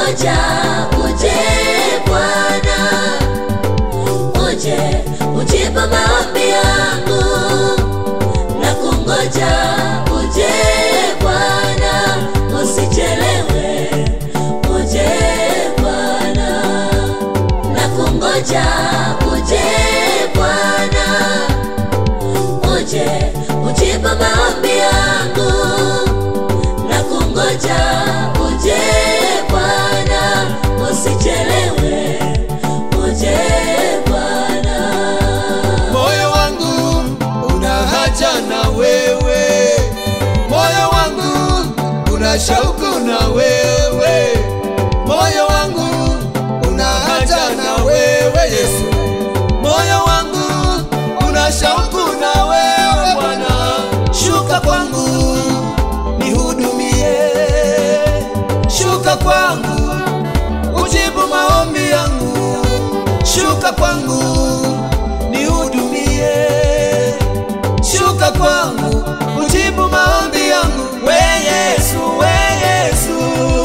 kungoja uje Bwana, uje ujibu maombi yangu na kungoja uje Bwana, usichelewe uje Bwana, na kungoja uje Bwana, uje ujibu maombi yangu na kungoja uje Bwana, usichelewe uje Bwana. moyo wangu una haja na wewe, moyo wangu una shauku na wewe, moyo wangu una haja na wewe Yesu, moyo wangu una shauku na wewe Bwana, shuka kwangu nihudumie, shuka kwangu ujibu maombi yangu, shuka kwangu nihudumie, shuka kwangu ujibu maombi yangu, we Yesu, we Yesu,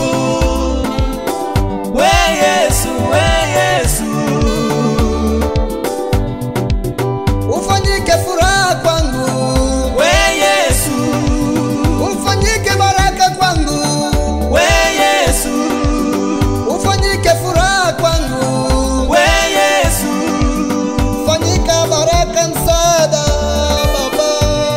we Yesu, we Yesu, ufanyike furaha kwangu, we Yesu, ufanyike baraka kwangu, we Yesu, ufanyike furaha kwangu, we Yesu, fanyika baraka msaada Baba,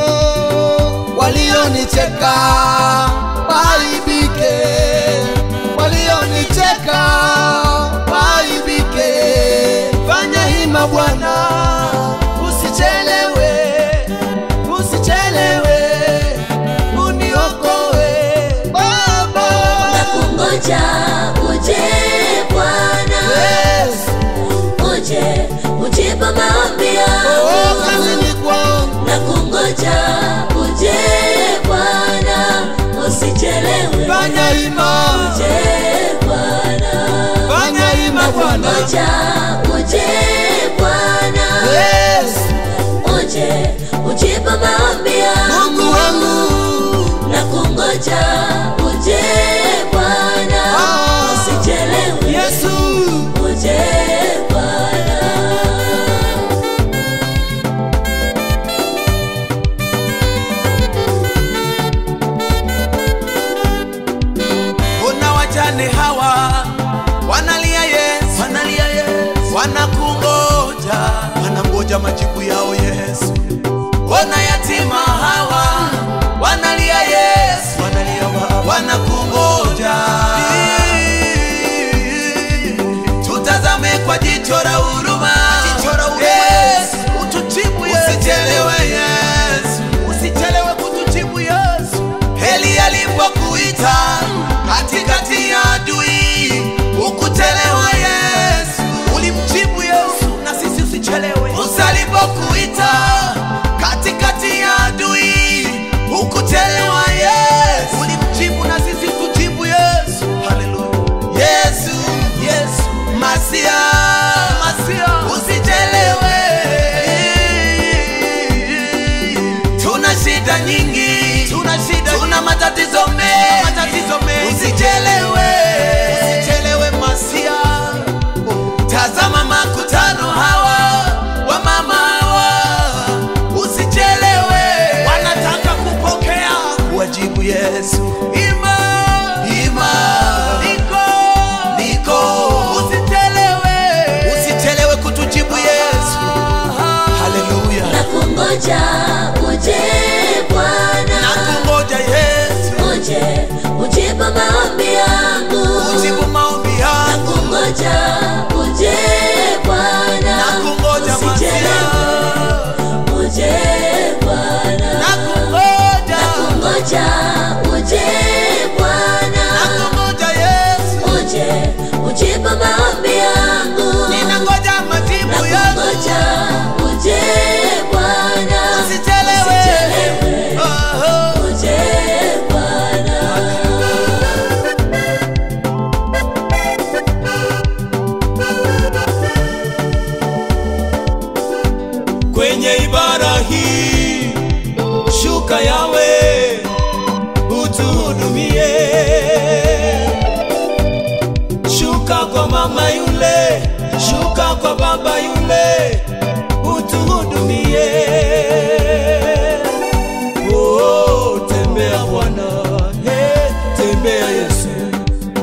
walionicheka waibike, walionicheka waibike, fanya hima Bwana, usichelewe, usichelewe, uniokoe Baba. na kungoja uje Bwana, Yes. uje ujibu maombi Oh, yangu kazini kwangu na kungoja uje Bwana, usichelewe fanya hima, uje Bwana, fanya hima Bwana. kungoja uje Bwana, Yes. uje ujibu maombi Mungu yangu wangu na kungoja uje Bwana, Ah. usichelewe Yesu uje Bwana. Ona wajane hawa wanalia Yesu, wanalia Yesu, wanakungoja, wanangoja majibu yao Yesu. Ona yatima hawa wanalia Yesu, wanalia Baba, wanakungoja. Tutazame kwa jicho la huruma, Yesu, utujibu Yesu, usichelewe Yesu, usichelewe kutujibu Yesu. Heli alipokuita katikati ya adui, ukuchelewa Yesu, ulimjibu Yesu, na sisi usichelewe. Musa alipokuita katikati ya adui, ukuchelewa Yesu, ulimjibu na sisi tujibu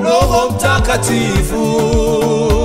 Roho Mtakatifu